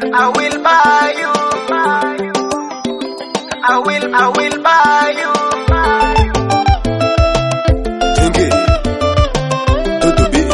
I will buy you. I will, I will buy you. Jenge, Dodo B,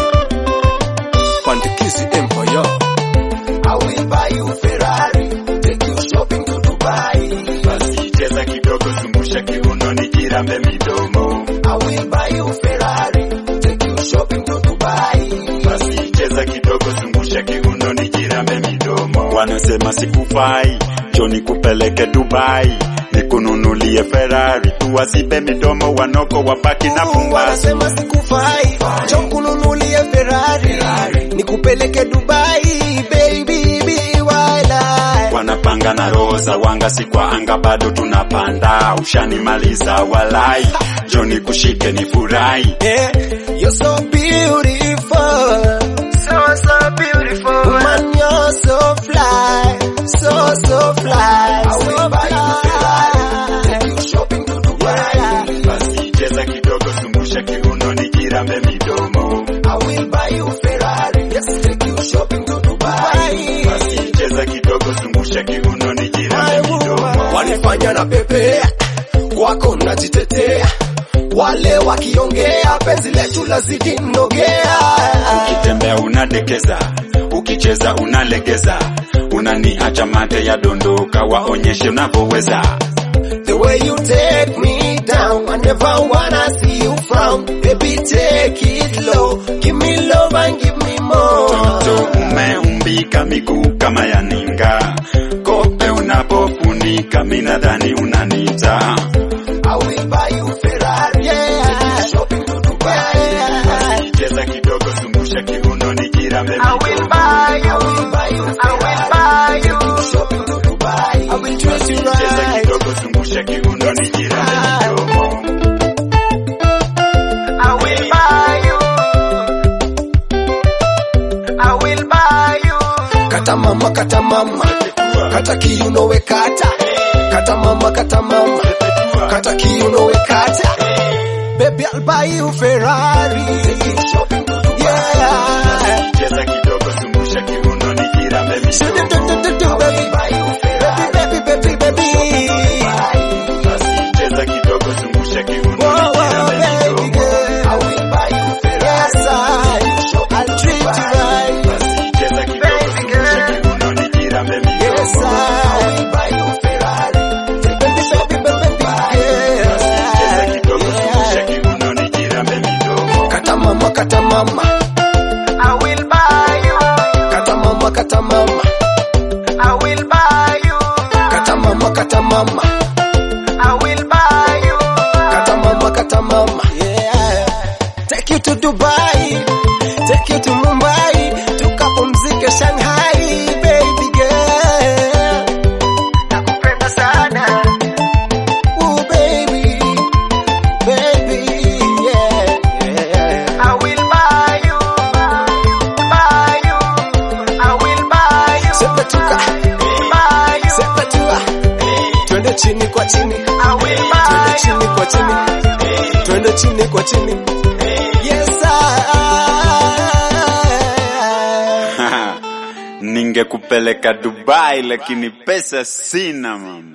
Pandikizi Empire. I will buy you Ferrari. Take you shopping to Dubai. Basi cheza kidogo, zungusha kiuno, nijirambe midomo. I will buy you Ferrari. Take you shopping to Dubai. Basi cheza kidogo, zungusha kiuno, nijirambe midomo. Wanasema sikufai, njoo nikupeleke Dubai, nikununulie Ferrari, tuwasipe midomo, wanoko wabaki na pumbazi. Wanasema sikufai, njoo kununulie Ferrari, nikupeleke Dubai, baby, be wild. wanapanga na roho za wanga, si kwa anga bado tunapanda. Ushanimaliza walai, joni kushike ni furahi. Yeah, you're so beautiful. So, so beautiful. Woman, you're so fly, so so fly. I will buy you Ferrari. Take you shopping to Dubai. Basi cheza kidogo, zungusha kiuno, nijirambe midomo. I will buy you Ferrari. Yes, take you shopping to Dubai. Basi cheza kidogo, zungusha kiuno, nijirambe midomo. Wanifanya na pepea, kwako najitetea, wale wakiongea penzi letu lazidi nogea. Ukitembea unadekeza, ukicheza unalegeza, unaniacha mate ya dondoka, waonyeshe unavyoweza. The way you take me down, I never wanna see you frown. Baby, take it low, give me love and give me more. Mtoto umeumbika miguu kama ya ninga, kope unapofunika minadhani unanita. I will buy you Ferrari. Yeah. Take you shopping to Dubai. Yeah. Cheza kidogo, zungusha kiuno, nijirambe I will buy you. I will buy you I will buy you. Take you shopping to Dubai. I will treat you Cheza right. kidogo, zungusha kiuno, nijirambe midomo. I will buy you. I will buy you. Kata mama, kata mama, kata kiuno we kata. Kata mama, kata mama, kata kiuno we kata. Baby, I'll buy you Ferrari. Take you shopping to Dubai. Yeah. Cheza kidogo, zungusha kiuno, nijirambe Do, do, do, midomo. do, do, do, baby. Buy you Ferrari. Baby, baby, baby, baby. Basi cheza kidogo, zungusha kiuno, Whoa, whoa, nijirambe baby midomo. girl. I will buy you Ferrari. Yes, I, I'll treat you right. Basi cheza kidogo, zungusha kiuno, nijirambe Yes, midomo. I I, will buy you Ferrari. baby, baby, baby, girl. Cheza kidogo, zungusha kiuno, nijirambe midomo. Kata mama, kata mama, I will buy you. kata mama, kata mama, I will buy you. kata mama, kata mama, I will buy you. kata mama, kata mama. Yeah. Take you to Dubai, take you to Mumbai, tukapumzike Shanghai, baby girl. Nakupenda sana. Ooh, baby, baby, yeah, yeah. I will buy you. Buy you. I will buy you. Sepetuka, Buy you. sepetua, twende chini kwa chini, I will twende buy you. chini kwa chini, twende chini kwa chini. Yes, I. Ningekupeleka Dubai lakini pesa sina mama.